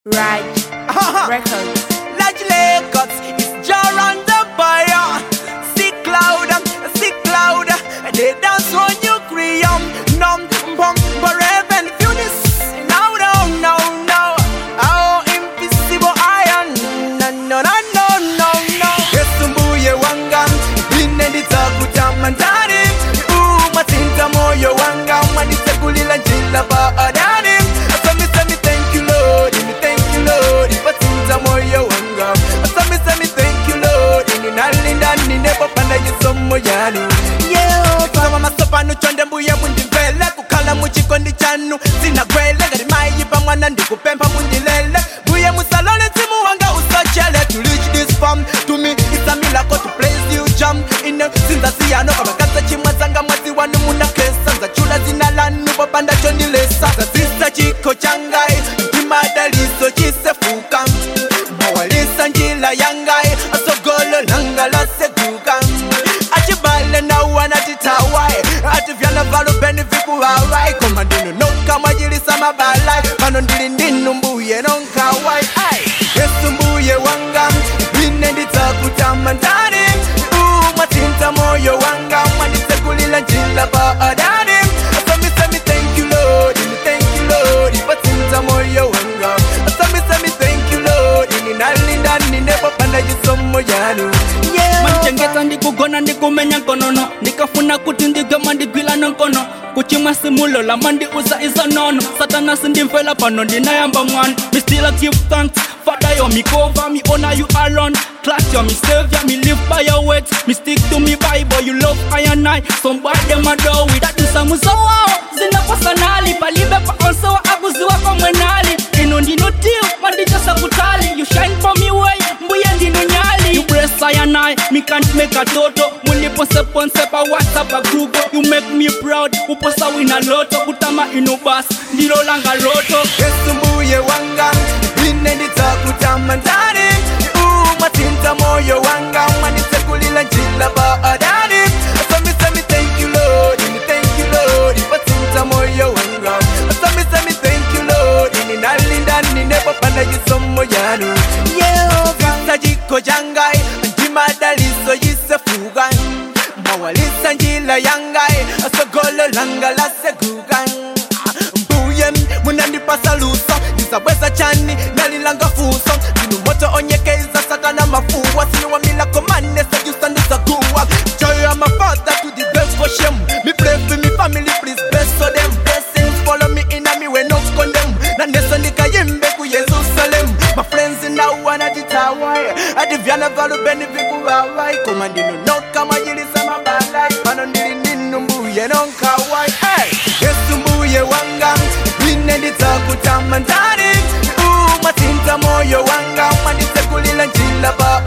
Raj Records. Large Lagos is jar on the fire. See cloud, see cloud. They dance on you cream. Num bum forever and funis. No, no, no, no. Oh, invisible iron. No, no, no, no, no, no. Esumbuye wanga. Binedita kutamandani. Ooh, matinta moyo wanga. Manite kulila njila ba adani. So me say me thank you Lord, me thank you Lord. Ipatinta moyo wanga. So me say me thank you Lord. Ninalinda ninepopanda yisomo yanu. Yeah, kama masopa nuchonde mbuye mundimvele kukhala muchikondi chanu sinagwele ngati mayipa mwana ndikupempha mundilele mbuye musalole mzimu wanga usochele to reach this farm to me it's a miracle to place you jump in sinza siyano kabakaza chimwe zanga mwazi wanu munakesa nzachula zina lanu popanda chondilesa zazisa chiko changai ndimadaliso chisefuka mawalisa njila yangai asogolo langa laseguka achibale nauwanatitawai ativyana valupeni vikuwawai koma ndinu nokamwajilisa mabalai pano ndili ndinu mbuye nonkawai yesu mbuye wanga ine ndidzakutama ndani umwatinta moyo wanga mwanditsekulila njila pa adani so me say me thank you lord me thank you lord ipatsinza moyo wanga so me say me thank you lord ninalinda ninepopanda yisomo yanu yeah. manchengeta ndikugona ndikumenya nkonono ndikafuna kuti ndigema ndigwila nonkono kuchimwa simulola mandiuza izonono satana sindimfela pano ndinayamba mwana me still give thanks Father, you me cover, me honor you alone. Class, you me savior, me live by your words. Me stick to me Bible, you love I and I. Somebody them a do with that is some so wow. Zina personali, palibe pa onso wa abuziwa kwa mwenali. Ino ndino deal, mandija sakutali. You shine for me way, mbuye ndino nyali. You bless I and I, me can't make a toto. Muli ponse ponse pa WhatsApp a group. You make me proud, uposa wina loto. Kutama ino bas, ndilo langa loto. yesu mbuye wanga ine ndidzakutama ndani umwatinta moyo wanga mwanditsekulila njila pa adani so me say me thank you lord me thank you lord ipatsinta moyo wanga so me say me thank you lord ninalinda ninepopanda yisomo yanu yehova jiko jangai ndimadaliso yisefuga mawalisa njila yangai asogolo langa laseguga mbuye munandipasa luso ndisabweza chani nalilanga fuso ndinu moto onyekeiza satana mafuwa siniwamilako mane sajusandisaguwa joy of my father to the best for shame me pray for me family please bless for them blessings follow me in me when no condemn na neso ndikayimbe ku yerusalem my friends now wanna ditawai adivyana valubeni vikuwawai koma ndinu nokamwajilisa mabalai pano ndili ndinu mbuye nonkawai hey! yesu mbuye wanga ine ndidzakutama ndani umwatinta moyo wanga mwanditsekulila njila pa